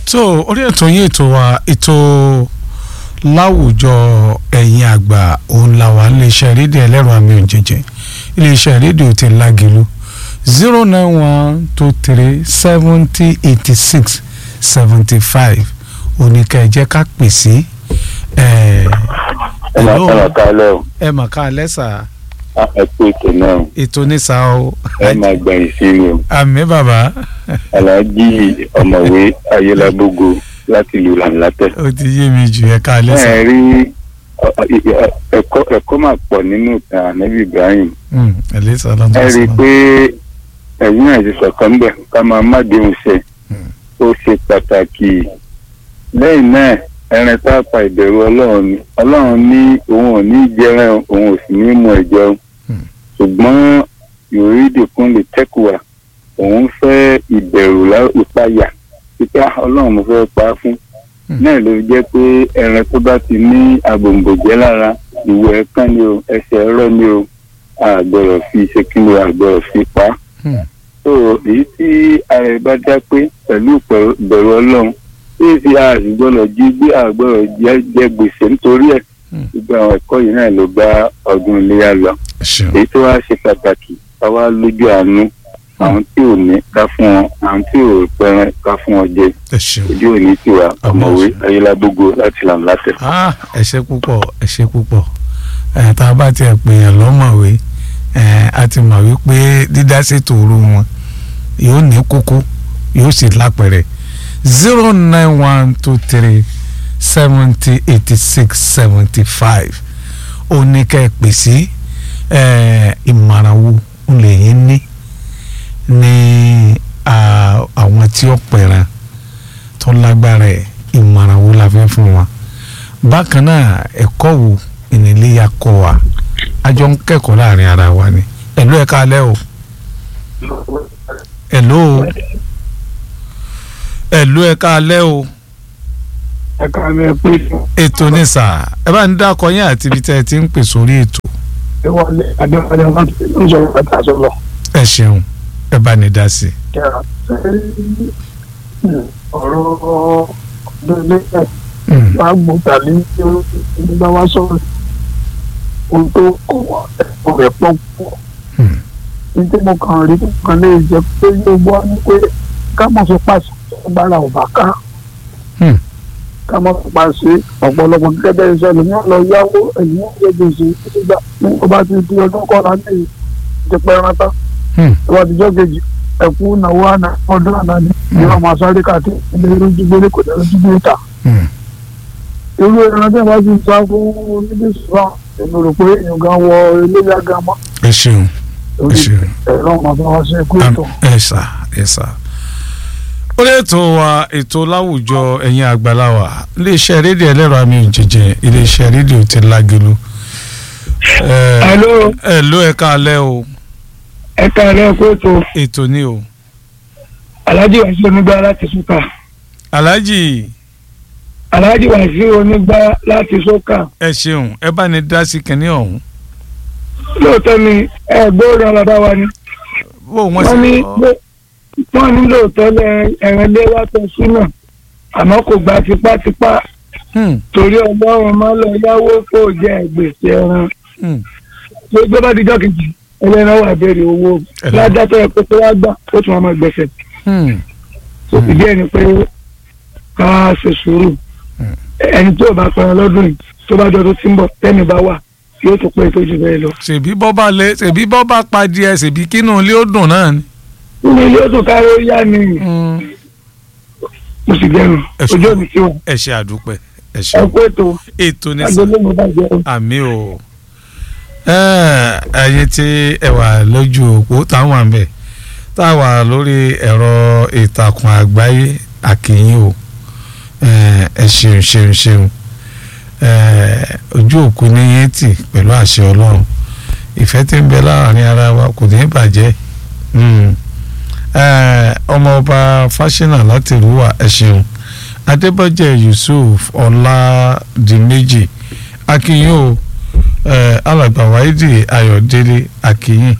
so orí ètò yín ètò wa ètò láwùjọ ẹ̀yin àgbà òun la wà iléeṣẹ́ rédíò ẹlẹ́rọ àmì òjèjì iléeṣẹ́ rédíò ti lágìlú zero nine one two three seventy eighty six seventy five oníkà ẹ̀jẹ̀ ká pè sí ẹ̀ ẹ máa kọ́ ọ̀ka lẹ́ o ẹ mà ká lẹ́sà ẹ kú ètò náà ètò nísà o ẹ máa gbẹ̀yìn sí mi o àmì bàbá aláàjì ọ̀mọ̀wé ayélujábógo láti ìlú làǹlàtẹ̀. ó ti yé mi jù ẹ ká lẹ́sà ẹ rí ọ- ọ- ẹ̀kọ́ ẹ̀kọ́ máa pọ̀ nínú ìtàn ànábì Ibrahim ẹ lẹ́sà lọ́dún ẹ rí i pé ẹ̀yin náà ti sọ̀kan ń bẹ̀ ká máa má déhùn ṣe ó ṣe pàtàkì lẹ́yìn náà ẹran tá a pa ìbẹ̀rù ọlọ́run ni ọlọ́run ní òun ò ní jẹran òun ò sì ní mú ẹ̀jẹ̀ o Hmm. ṣùgbọ́n yorùdì kún lè tẹ́kùwà òun fẹ́ ìbẹ̀rù lá- ìpayà pípa ọlọ́run mo fẹ́ pa á fún Hmm. náà ló fi jẹ́ pé ẹran tó bá ti ní agbòǹgbòjẹ́ lára ìwọ ẹ̀kan ni o ẹsẹ̀ ẹ̀rọ ni o àgbọ̀rọ̀ fi ṣe kí ni o àgbọ̀rọ̀ fi pa á so èyí tí ara ẹ bá dá pé pẹ̀lú ìpẹ̀rù- ìbẹ̀rù ọlọ́run tí èsì àgbọ̀rọ̀ jí gbé àgbọ̀rọ̀ jẹ́ jẹ́ gbèsè nítorí ẹ̀ Hmm. gbogbo àwọn ẹ̀kọ́ yìí náà ló bá ọdún iléyà lọ ṣeun èyí tó wá ṣe pàtàkì ká wá lójú àánú àwọn tí ò ní ká fún wọn àwọn tí ò pẹran ká fún wọn jẹ ẹ ṣeun. ojú òní tiwa Àmín. ọ̀mọ̀wé ayélujábógo láti làm látẹ̀. ah ẹ ṣé púpọ̀ ẹ ṣé púpọ̀ ẹ tá a bá tiẹ̀ pè yàn lọ́mọ̀wé ẹ a ti mọ̀ wípé dídá ṣètò òru wọn yóò ní kókó yóò sì lápẹ̀rẹ̀ zero nine one two three seventy eighty six seventy five ó ní ká ẹ pè sí ẹ ìmọ̀ràn wo lẹ́yìn ní ní à, àwọn tí ó pẹ̀ràn tó lágbára ẹ̀ ìmọ̀ràn wo la fẹ́ fún wa bákan náà ẹ̀kọ́ wo ìníléyà kọ́ wa a jọ ń kẹ́kọ̀ọ́ láàrin ara wa ni ẹ̀lú ẹ̀ka alẹ́ o ẹ̀lú o ẹ̀lú ẹ̀ka alẹ́ o ẹ ká lẹ pé ètò ní sà ẹ bá ń dákọ yín àti ibi tẹ́ ẹ ti ń pè sórí ètò ẹ wọlé adéwọlé wọn ti ń sọ̀rọ̀ pátá sọlọ ẹ ṣeun ẹ bá ní dá sí i. kẹrà ọ̀rọ̀ ọdún ilé ẹ Mm, wàá gbọ́ tàbí ní bá wá sọ̀rọ̀ ohun tó kọ ẹ̀kọ́ rẹ̀ pọ̀ pọ̀ mm, ní tí mo kàn rí kan lè jẹ́ pé yóò gbọ́ ní pé ká mọ̀ fi pàṣẹ agbára ọ̀bà ká mm, ká mọ̀ fi pàṣẹ ọ̀pọ̀lọpọ̀ gẹ́gẹ́ bẹ́ẹ̀ sọ̀rọ̀ ní ọ̀lọ́ yáwó ẹ̀yìn ọ̀gbẹ́ gbèsè nígbà ní ọba ti di ọdún kọ́ra ní ìtẹ̀pẹ́ rántá mm. ìwà àtijọ́ kejì ẹ̀kú náwó àná ọdún àná ni ìwà máa sáré káàkiri ilé ìrújú gbélé kò dẹ̀ lójú gbé ta. Mm. irú ẹran tí a bá ti sá fún oníbísí náà èmi rò pé èèyàn gan wọ iléyà gan mọ́ ẹ ṣeun ẹ lórí ṣeun. ẹ̀rọ ọmọ tó wá sí ẹkú ètò. ẹ sà ẹ sà. ó lè tó wa ètò láwùjọ ẹ̀yin àgbàláwà iléeṣẹ́ rédíò ẹlẹ́rọ àmì ìjẹjẹ iléeṣẹ́ rédíò ti lágelu. ẹ Hello, ẹ ló ẹ káalẹ́ o ẹ káàárọ̀ ẹkú ètò ètò ni o. Alhaji Wasiu onígbà láti Sókà aláàjì Alhaji Wasiu onígbà láti Sókà ẹ ṣeun ẹ bá ní dá sí kínní ọ̀hún. lóòótọ́ ni ẹ gbóòrò aládá wa ni bó wọ́n wọ́n ní sì wọ́n ní lóòótọ́ lẹ ẹ̀rìn lé wàtọ̀ sínú àmọ́ kò gba tipátipá Hmm, torí ọlọ́run máa lọ yáwó kó jẹ gbèsè ẹran hmm. tó gbé bá dijọ́ kejì ẹlẹ́ran wà béèrè owó Ẹlẹ́ran. ládàtọ̀ ẹ̀ pé tó wá gbà ó tún wá máa gbẹ̀sẹ̀ Hmm. ìdí ẹ̀ ni pé ká ṣe sùúrù Hmm. ẹni tó bá pẹran lọ́dún yìí tó bá jọ tó ti ń bọ̀ tẹ́mi bá wà yóò tó pé tó jù bẹ́ẹ̀ lọ. ṣèbí bọ́ bá lé ṣèbí bọ́ bá padìẹ ṣèbí kínú ilé ó dùn náà ni. nínú ilé ó tún kárí ó yá ni Hmm. mo sì dẹnu Ẹ ṣe- ojú òní tí wọn ẹ ṣe àdúpẹ́ ẹ ẹ ṣe kó ètò ètò ní sàn. agolo mi bá jẹ àmì o ẹyin tí ẹ wà lójú òpó táwọn wà ń bẹ tá a wà lórí ẹ̀rọ ìtàkùn àgbáyé àkìyìn o ẹ ẹ ṣeun ṣeun ṣeun ẹ ojú òkú ní yẹn tì pẹ̀lú àṣẹ ọlọ́run ìfẹ́ tí ń bẹ láàrin ara wa kò ní bàjẹ́ Mm. ẹ ọmọọba fásinà láti rúwà ẹ ṣeun adébọ̀jẹ̀ yusuf ọládìméjì akínyìn o eh, alàgbà wáídì ayọ̀délé akínyìn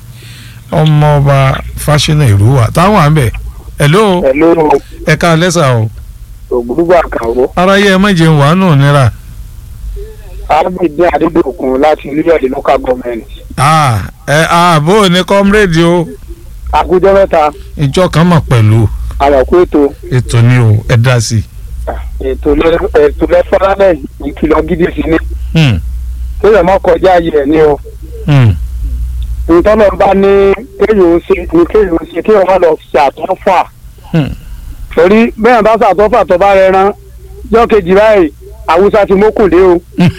ọmọọba fásinà ìrúwà táwọn àmbẹ hello ẹ̀lú ẹ̀ka lẹ́sà o ògbólúgbò àkàwọ́ aráyé ẹ má jẹun wàánù nira ábídé adédọ̀kun láti orílẹ̀-èdè local government Ah, ẹ ààbò ní kọ́mírèdì o àkójọ mẹ́ta ìjọ kan mọ̀ pẹ̀lú àwàkú ètò ètò ni o ẹ dá sí ètò lẹ- ètò lẹ́fọ́lálẹ̀ ìkìlọ̀ gidi sí ni i. kéèyàn má kọjá ayé ẹ̀ ní o Hmm, ìtọ́nà bá ní kéèyàn ó ṣe ní kéèyàn ó ṣe kéèyàn má lọ ṣàtọ́fà hmm. torí bẹ́ẹ̀ bá ṣàtọ́fà tó bá rẹ rán jọ́ kejì báyìí àwùsá ti mókùndé o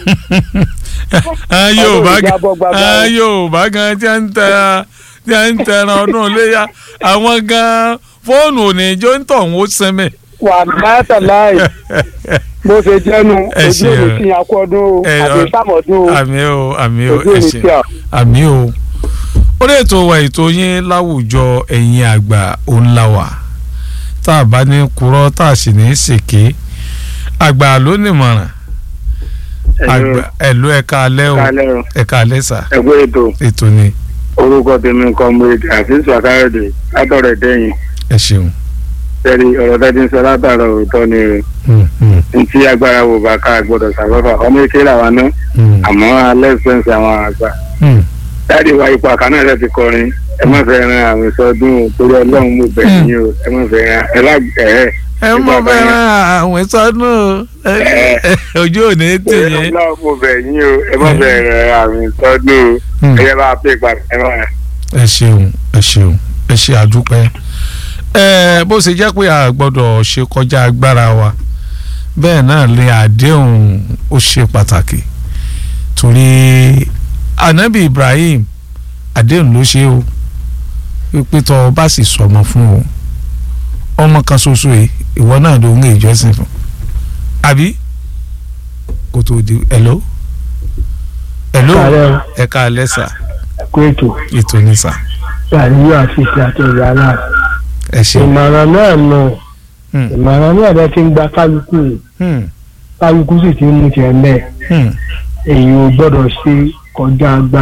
àwọn Yorùbá Ọlọ́run jábọ́ gbàgbà gan o. àwọn Yorùbá gan tí a ń tẹ tí a ń tẹran ọdún iléyà àwọn gan fóònù òní jó ń tọ̀ wọ́n sẹ́mẹ̀. wà láyàtà láì bó ṣe jẹ́nu Ẹ ojú ṣeun. òní sí akọ́dún o Ẹ, àti ọ- sàmọ́dún o àmì o àmì o ojú ẹ òní ṣé sí à. àmì o orí ètò wa ètò yín láwùjọ ẹ̀yin àgbà òun la wà tá a bá ní kúrò tá a sì ní ṣèké àgbà ló nìmọ̀ràn àgbà ẹ̀lú ẹ̀ka alẹ́ o kálẹ̀ o ẹ̀ka alẹ́ sà ẹgbẹ́ ètò ètò ni orúkọ tèmi comrade àfíìsù àkàrẹ̀dẹ̀ látọ̀rẹ̀ dẹ́yìn ẹ ṣeun. tẹ́lẹ̀ ọ̀rọ̀ tẹ́tí ń sọ látàrọ̀ òótọ́ ni o Hmm, hmm, ntí agbára wò bá ká gbọ́dọ̀ sàfẹ́fà ọmọ èké làwa ná hmm, àmọ́ alẹ́ fẹ́ǹsì àwọn àgbà hmm. dáàdi wa ipò àkànnà rẹ ti kọrin ẹ má fẹ́ ran àwọn ìsọdún o torí ọlọ́run mo bẹ̀ Mm. yín o ẹ má fẹ́ ran ẹ lá ẹ ẹ mọ Ìgbà fẹ́ràn kan àwọn ìsọnù ojú òní tì torí yín. ọlọ́run mo bẹ̀ yín o ẹ má fẹ́ ran àwọn ìsọdún o Hmm. ẹ yẹ bá a pè padà ẹ má ẹ ṣeun ẹ ṣeun ẹ ṣe àdúpẹ́ ẹ bó ṣe jẹ́ pé a gbọ́dọ̀ ṣe kọjá agbára wa bẹ́ẹ̀ náà lè àdéhùn ó ṣe pàtàkì torí anabi Ibrahim àdéhùn ló ṣe o pípé tó o bá sì sọmọ fún o ọmọ kan ṣoṣo yìí ìwọ náà ló ń gbé ìjọsìn fún àbí kó tó di hello hello Kálẹ̀ o. ẹ ká alẹ́ sà kó ètò ètò ní sà àríyá àfíìsì àti ìyá náà ẹ ṣeun. ìmọ̀ràn náà nù Hmm, ìmọ̀ràn náà bẹ́ẹ̀ ti ń gba kálukú yìí hmm, kálukú sì ti ń mú tiẹ̀ mẹ́ẹ̀ hmm. èyí ò gbọ́dọ̀ ṣe kọjá agbára.